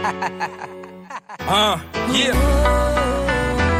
Uh, yeah.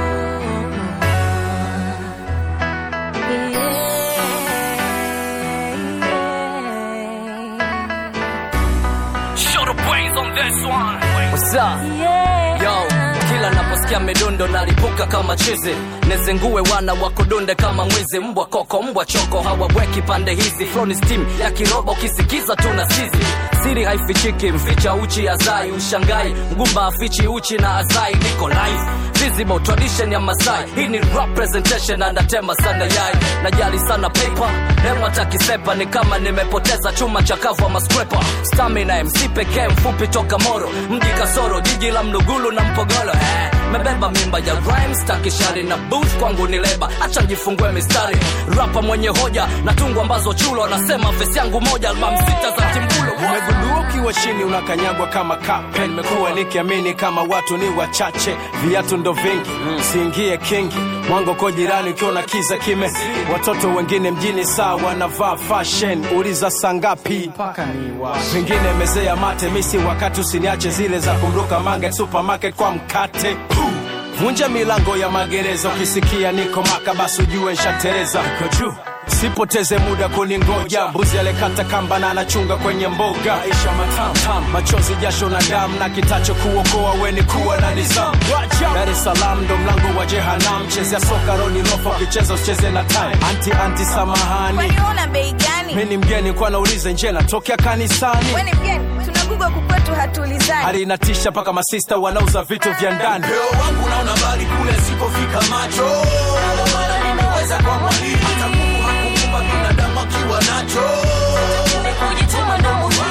Show the brains on this one. What's up? Yo, kila naposikia midundo nalipuka kama chizi nezengue wana wakudunde kama mwizi mbwa koko mbwa choko hawaweki pande hizi floni steam ya kiroba ukisikiza tuna sizi siri haifichiki mficha uchi azai ushangai mgumba afichi uchi na azai niko live visible tradition ya masai hii ni rap presentation anatema sana yai najali sana paper hema takisepa ni kama nimepoteza chuma chakavu ama scraper stamina mc pekee mfupi toka moro mji kasoro jiji la mlugulu na mpogolo eh, mebeba mimba ya rhymes takishari na booth kwangu ni leba acha njifungue mistari rapa mwenye hoja na tungu ambazo chulo anasema fesi yangu moja album sita za timbulo umegundua ukiwa chini unakanyagwa kama kape nimekuwa nikiamini kama watu ni wachache viatu ndo vingi siingie kingi mwango ko jirani ukiona kiza kime watoto wengine mjini saa wanavaa fashion uliza sangapi vingine mezea mate misi wakati usiniache zile za kumruka mange supermarket kwa mkate vunja milango ya magereza ukisikia niko maka basi ujue nshatereza Niko juu sipoteze muda kuningoja mbuzi alikata kamba na anachunga kwenye mboga isha matam machozi jasho na damu na kitacho kuokoa weni kuwa na nizamu dar es salaam ndo mlango wa jehanam chezea soka roni rofa ukicheza usicheze na time anti anti samahani kwani una bei gani mi ni mgeni kwa naulize nje natokea kanisani weni mgeni tunaguga kukwetu hatuulizani hali inatisha mpaka masista wanauza vitu vya ndani Leo wangu naona mbali kule sikofika macho Ndio maana nimeweza kwa mwalimu hata Mungu hakuumba binadamu akiwa nacho Kujituma ndo muhimu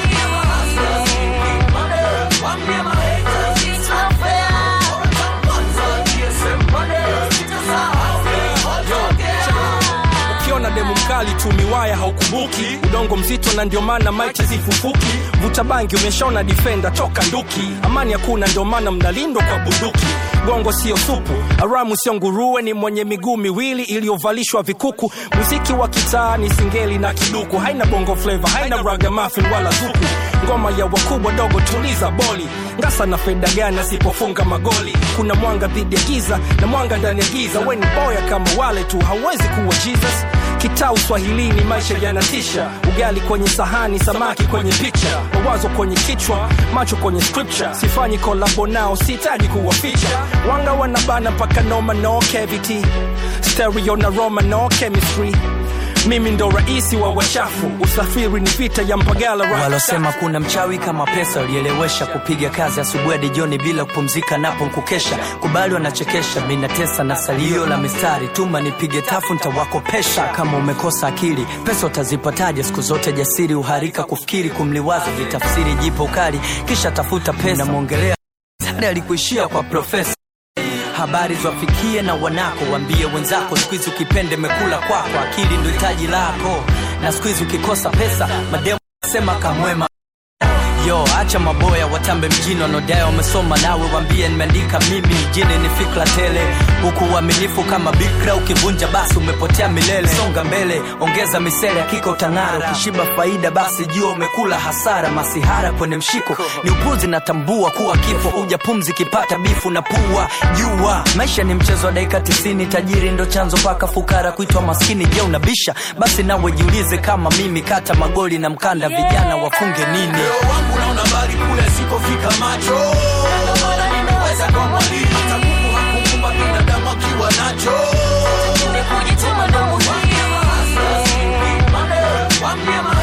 Wambie mahaters it's not fair Kwanza GSM money sitasahau ukiona demu mkali tu miwaya haukumbuki udongo mzito na ndio maana maiti zifufuki vuta bangi umeshaona difenda toka nduki amani hakuna ndio maana mnalindwa kwa bunduki gongo sio supu aramu sio nguruwe ni mwenye miguu miwili iliyovalishwa vikuku muziki wa kitaa ni singeli na kiduku haina bongo fleva haina ragamuffin wala zuku ngoma ya wakubwa dogo tuliza boli ngasa na feda gani asipofunga magoli kuna mwanga dhidi ya giza na mwanga ndani ya giza weni boya kama wale tu hauwezi kuwa jesus kitaa uswahilini maisha yanatisha ugali kwenye sahani samaki kwenye picha mawazo kwenye kichwa macho kwenye scripture sifanyi kolabo nao sihitaji kuwaficha wanga wanabana mpaka noma no cavity stereo na roma no chemistry mimi ndo raisi wa wachafu usafiri ni vita ya mpagala right walosema kuna mchawi kama pesa ulielewesha kupiga kazi asubuhi hadi jioni bila kupumzika napo nkukesha kubali wanachekesha minatesa na salio la mistari tuma nipige tafu ntawakopesha kama umekosa akili pesa utazipataje siku zote jasiri uharika kufikiri kumliwaza vitafsiri jipo kali kisha tafuta pesa namwongelea hadi alikuishia kwa profesa habari zwafikie na wanako wambie wenzako skuizi ukipende mekula kwako akili ndo hitaji lako na skuizi ukikosa pesa mademu sema kamwema yo acha maboya watambe mjini wanaodai wamesoma nawe wambie nimeandika mimi mjini ni fikra tele huku uaminifu kama bikra ukivunja basi umepotea milele songa mbele ongeza misele hakika utang'ara ukishiba faida basi jua umekula hasara masihara kwenye mshiko ni upuzi natambua kuwa kifo huja pumzi kipata bifu na pua jua maisha ni mchezo wa dakika tisini tajiri ndo chanzo paka fukara kuitwa maskini je unabisha basi nawe jiulize kama mimi kata magoli na mkanda vijana wafunge nini Leo wangu naona mbali kule sikofika macho Ndio maana nimeweza kwa mwalimu hata Mungu hakuumba binadamu akiwa nacho Kujituma ndo muhimu Wambie